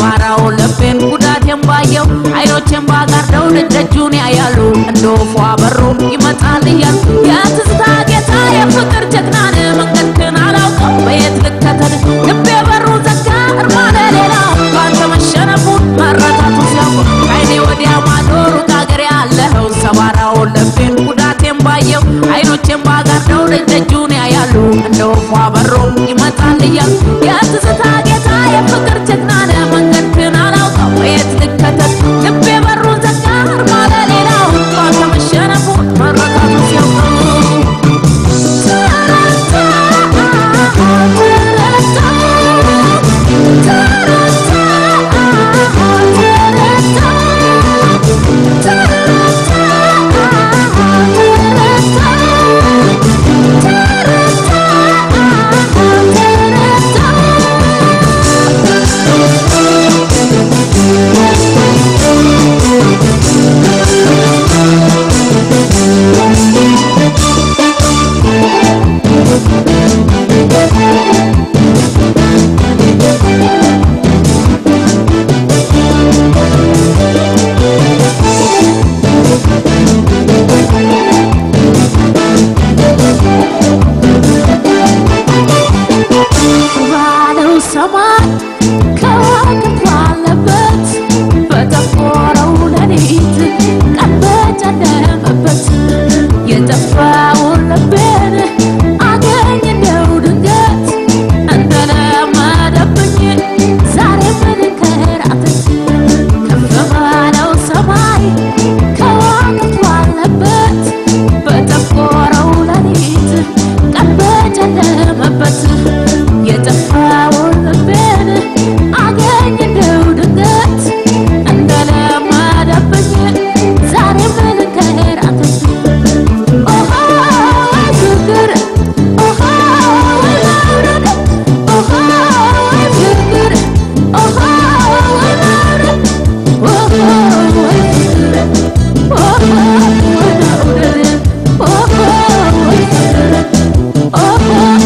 ሰባራው ልቤን ጉዳቴን ባየው አይኖቼን ባጋርደው ደጁን ያያሉ እንደ ወፏ በሮ ይመጣል እያል የትዝታ ጌታ የፍቅር ጀግናን መንገድክን አላውቀው በየት ልከተል ልቤ በሩ ዘጋ እርማነ ሌላ ባንተ መሸነፉን መረታቱ ሲያውቁ ከአይኔ ወዲያ ማዶ ሩቅ አገር ያለኸው ሰባራው ልቤን ጉዳቴን ባየው አይኖቼን ባጋርደው ደጁን ያያሉ እንደ ወፏ በሮ ይመጣል እያል የትዝታ ጌታ የፍቅር ጀግናን መንገድክን አላውቀው በየት ልከተል ልቤ በሩ ዘጋ እርማነ ሌላው ባንተ መሸነፉን መረታቱ ሲያውቁ ባለው ሰማይ ከዋክብት ባለበት በጠቆረው ሌሊት ቀን በጨለመበት የጠፋውን ልቤን አገኝ እንደው ድንገት እንደለመደብኝ ዛሬ ምንከራተት ከፍ ባለው ሰማይ ከዋክብት ባለበት በጠቆረው ሌሊት ቀን በጨለመበት የጠፋውን ልቤን አገኝ እንደው ድንገት እንደለመደብኝ ዛሬ ምንከራተት ኦሆ ፍቅር ኦሆ መውረድ ኦሆ ፍቅር ኦሆ መውረድ ኦሆ ፍቅር ኦሆ መውረድ ኦሆ ፍቅር ኦሆ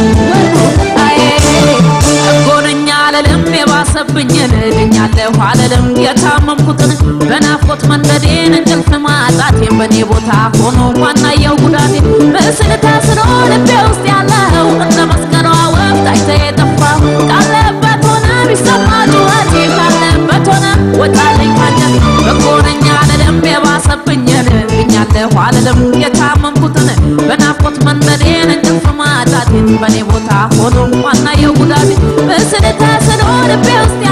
ጎነኛ አለልም የባሰብኝን ድኛለሁ አለልም የታመምኩትን በናፍቆት መንደዴን እንቅልፍ ማጣቴን በእኔ ቦታ ሆኖ ማናየው ጉዳቴ ምስል ታስሮ ልቤ ውስጥ ያለው እንደ መስቀሏ ወፍ ታይተ የጠፋው ካለበት ሆነ ቢሰማ ጩኸቴ ካለበት ሆነ ወጣለኝ ካንጀቴ በጎነኛ አለልም የባሰብኝን ድኛለሁ አለልም የታመምኩትን በናፍቆት መንደዴን እንቅልፍ ማጣቴን በእኔ ቦታ ሆኖ ማናየው ጉዳቴ ምስል ታስሮ ልቤ ውስጥ